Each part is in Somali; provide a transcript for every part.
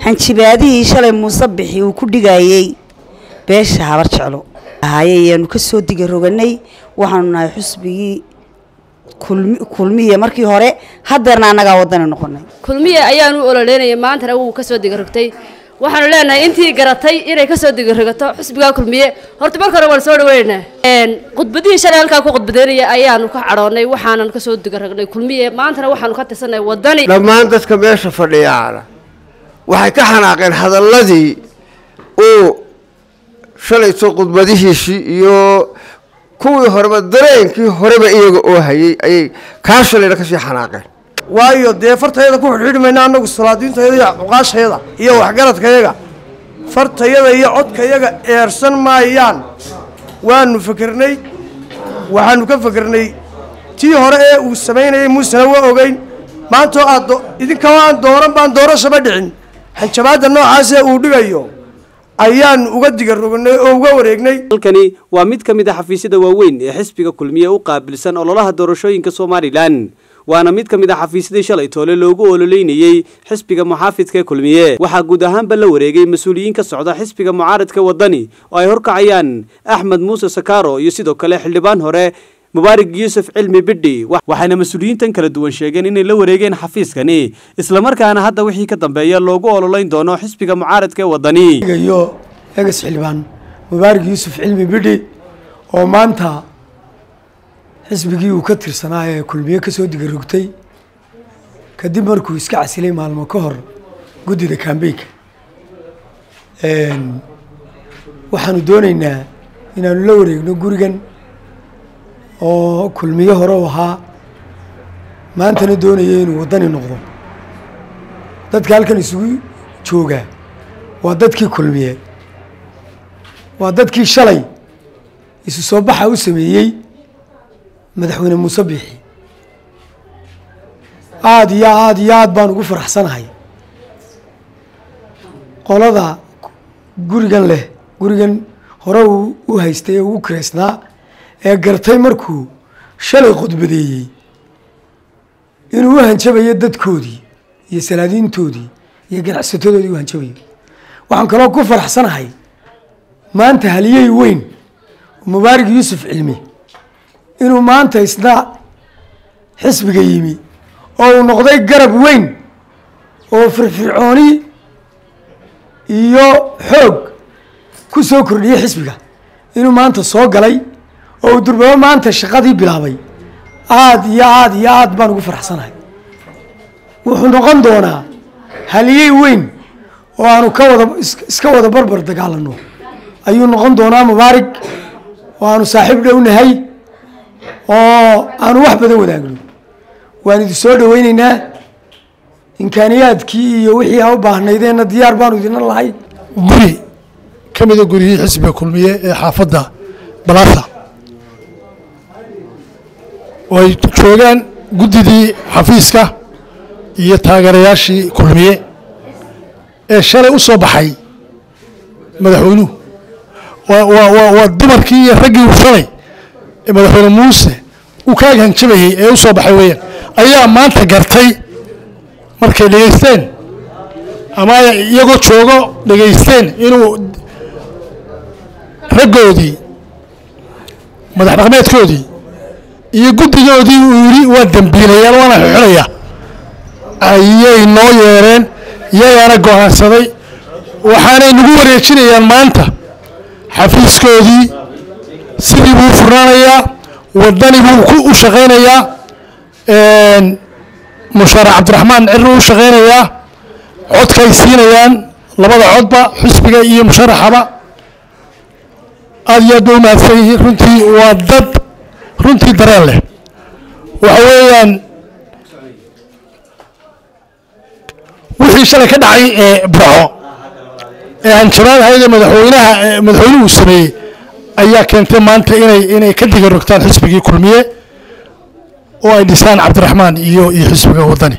hanjibaadihii shalay muuse bixi uu ku dhigayey beesha habar jeclo ahaye ayaanu ka soo diga roganay waxaanu nahay xusbigii kulmiye markii hore haddeerna annagaa waddani noqonay kulmiye ayaanu u ololeynayay maantana wuu ka soo digarogtay waxaanu leenahay intii garatay inay ka soo digaragato xusbigaa kulmiye horta marka hore waan soo dhaweynaynaa khudbadihii shalay halkaa ku khudbadeynaya ayaanu ka cadhoonnay waxaanan ka soo digaragnay kulmiye maantana waxaanu ka tirsanay waddani dhammaan dadka meesha fadhiyaana waxay ka xanaaqeen hadalladii uu shalayto khudbadihiisii iyo kuwii horeba dareenkii horeba iyaga oo hayay ayay kaa shalayna kasii xanaaqeen waayo dee fartayada ku xidhxidhi mayna annagu salaadiintayada iyo cuqaashayada iyo waxgaradkayaga fartayada iyo codkayaga eersan maayaan waanu fakernay waxaanu ka fakernay tii hore ee uu samaynayay muusena waa ogeyn maantoo aad idinkao aan dooran baan doorashaba dhicin hanjabaadda noocaasee uu dhigayo ayaanu uga diga rognay oo uga wareegnay halkani waa mid ka mid a xafiisyada waaweyn ee xisbiga kulmiye u qaabilsan ololaha doorashooyinka somalilan waana mid ka mid a xafiisyadii shalay toole loogu ololeynayey xisbiga muxaafidka kulmiye waxaa guud ahaanba la wareegay mas-uuliyiin ka socda xisbiga mucaaradka waddani oo ay horkacayaan axmed muuse sakaaro iyo sidoo kale xildhibaan hore mubaarig yuusuf cilmi bidhi waxayna mas-uuliyiintan kala duwan sheegeen inay la wareegeen xafiiskani islamarkaana hadda wixii ka dambeeya loogu ololeyn doono xisbiga mucaaradka ee waddani iyo egas xildhibaan mubaarig yuusuf cilmi bidhi oo maanta xisbigii uu ka tirsanaa ee kulmiye ka soo digarogtay kadib markuu iska casilay maalmo ka hor guddida kambeynka waxaanu doonaynaa inaanu la wareegno gurigan oo kulmiye hore u ahaa maantana doonaya inuu waddani noqdo dadka halkan isugu joogaa waa dadkii kulmiye waa dadkii shalay isu soo baxa u sameeyey madaxweyne muuse biixi aada iyo aada iyo aada baan ugu faraxsanahay qolada gurigan leh gurigan hore uu u haystay ee ugu kireysnaa ee gartay markuu shalay khudbadeeyey inuu u hanjabayo dadkoodii iyo salaadiintoodii iyo ganacsatadoodii u hanjabayo waxaan kaloo ku faraxsanahay maanta haliyey weyn mubaarig yuusuf cilmi inuu maanta isna xisbiga yimi oo uu noqday garab weyn oo firfircooni iyo xoog ku soo kordhiyey xisbiga inuu maanta soo galay oo uu durbabo maanta shaqadii bilaabay aada iyo aada iyo aada baan ugu faraxsanahay wuxuu noqon doonaa haliyey weyn oo aanu ka wada iska wada barbar dagaalano ayuu noqon doonaa mubaarig oo aanu saaxiib dhow nahay oo aanu wax badan wadaagno waan idin soo dhaweyneynaa imkaaniyaadkii iyo wixii aa u baahnaydeenna diyaar baanu idina lahay guri ka mida guryihii xisbiga kulmiye ee xaafadda balaasa oo ay joogaan guddidii xafiiska iyo taageerayaashii kulmiye ee shalay u soo baxay madaxweynuhu waa dumarkii iyo raggii shalay ee madaxweyne muuse uu kaaga hanjabayey ee u soo baxay weeyaan ayaa maanta gartay markay dhegaysteen ama iyagoo joogo dhegaysteen inuu raggoodii madax dhaqmeedkoodii iyo guddigoodii uu yidhi waa dembiilayaal waana xixinaya ayay noo yeereen iyagaana go-aansaday waxaanay nagu wareejinayaan maanta xafiiskoodii sidii buu u furnaanayaa waddani buu u shaqaynayaa mushaarac cabdiraxmaan cirri u shaqaynayaa codkay siinayaan labada codba xisbiga iyo musharaxaba aada iyo aad ba u mahadsan yihiin runtii waa dad runtii dareen leh waxa weeyaan wixii shalay ka dhacay ee burco ee hanjabaad hayada madaxweynaha madaxweynuhu sameeyey ayaa keentay maanta inay inay ka diga rogtaan xisbigii kulmiye oo ay dhisaan cabdiraxmaan iyo iyo xisbiga waddani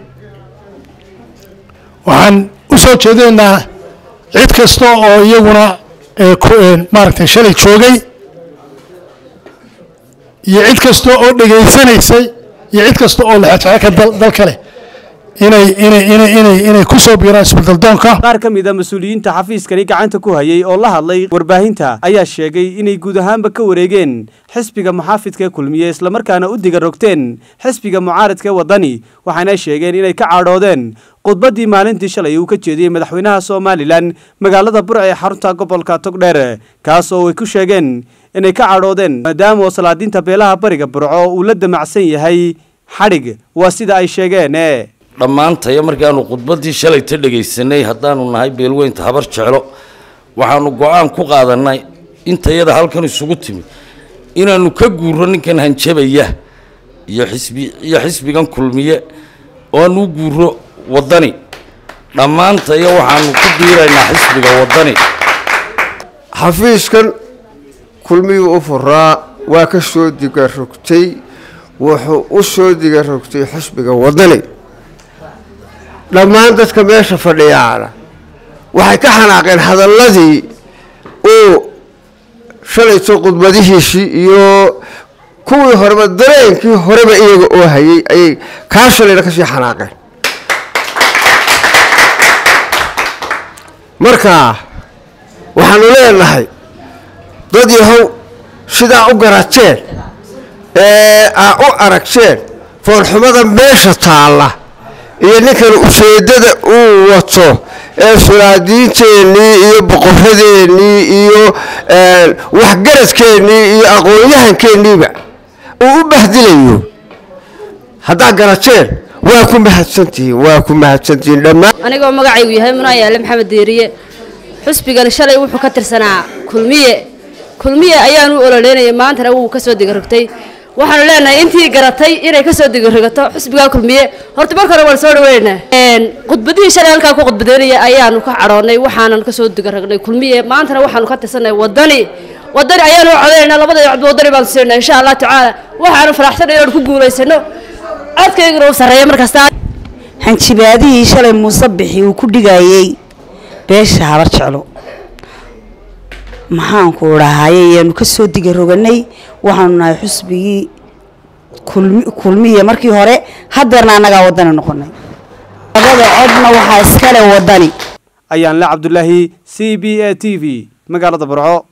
waxaan u soo jeedaynaa cid kasta oo iyaguna maaragtay shalay joogay iyo cid kasta oo dhegaysanaysay iyo cid kasta oo lexejeceka dalka leh inay inay inay inay inay ku soo biiraan isbeddeldoonka qaar ka mid a mas-uuliyiinta xafiiskani gacanta ku hayay oo la hadlay warbaahinta ayaa sheegay inay guud ahaanba ka wareegeen xisbiga muxaafidka ee kulmiye islamarkaana u diga rogteen xisbiga mucaaradka ee waddani waxaana sheegeen inay ka cadhoodeen khudbaddii maalintii shalay uu ka jeediyey madaxweynaha somalilan magaalada burc ee xarunta gobolka togdheer kaas oo ay ku sheegeen inay ka cadhoodeen maadaama oo salaadiinta beelaha bariga burco uu la damacsan yahay xadhig waa sida ay sheegeen dhammaantaya markaanu khudbaddii shalayta dhegaysanay haddaanu nahay beelweynta habar jeclo waxaanu go-aan ku qaadanay intayada halkan isugu timi inaanu ka guuro ninkan hanjabaya iyo xisbi iyo xisbigan kulmiye oo aanu u guuro waddani dhammaantaya waxaanu ku biiraynaa xisbiga waddani xafiiskan kulmiyuu u furaa waa ka soo diga rogtay wuxuu u soo diga rogtay xisbiga waddani dhammaan dadka meesha fadhiyaana waxay ka xanaaqeen hadalladii uu shalayto khudbadihiisii iyo kuwii horeba dareenkii horeba iyaga oo hayay ayay kaa shalayna ka sii xanaaqeen marka waxaanu leenahay dad yahow sidaa u garateen ee aa u aragteen foolxumada meesha taalla iyo ninkan ujeeddada uu wato ee sulaadiinteennii iyo boqoradeennii iyo waxgaradkeennii iyo aqoon-yahankeeniiba uu u bahdilayo haddaad garateen waa ku mahadsantihiin waa ku mahadsantihiin dhammaan anigoo magacaygu yahay munaa yaale maxamed deeriye xusbigan shalay wuxuu ka tirsanaa kulmiye kulmiye ayaanu u ololeynayay maantana wuu ka soo digarogtay waxaanu leenahay intii garatay inay ka soo digarigato xusbigaa kulmiye horta marka hore waan soo dhaweynaa khudbadihii shalay halkaa ku khudbadeynaya ayaanu ka cadhoonnay waxaanan ka soo digaragnay kulmiye maantana waxaanu ka tirsanay waddani waddani ayaanu u codaynaa labada codba waddani baanu siinaa insha allah tacaala waxaanu faraxsanay inaanu ku guulaysano codkayguna u sarreeya markasta hanjibaadihii shalay muuse bixi uu ku dhigayey beesha habar jeclo maxaanku dhahaye yaanu ka soo diga roganay waxaanu nahay xusbigii kulmi kulmiye markii hore haddeerna annagaa waddani noqonay labada codna waxaa iskale waddani ayaan le cabdulaahi c b a t v magaalada burco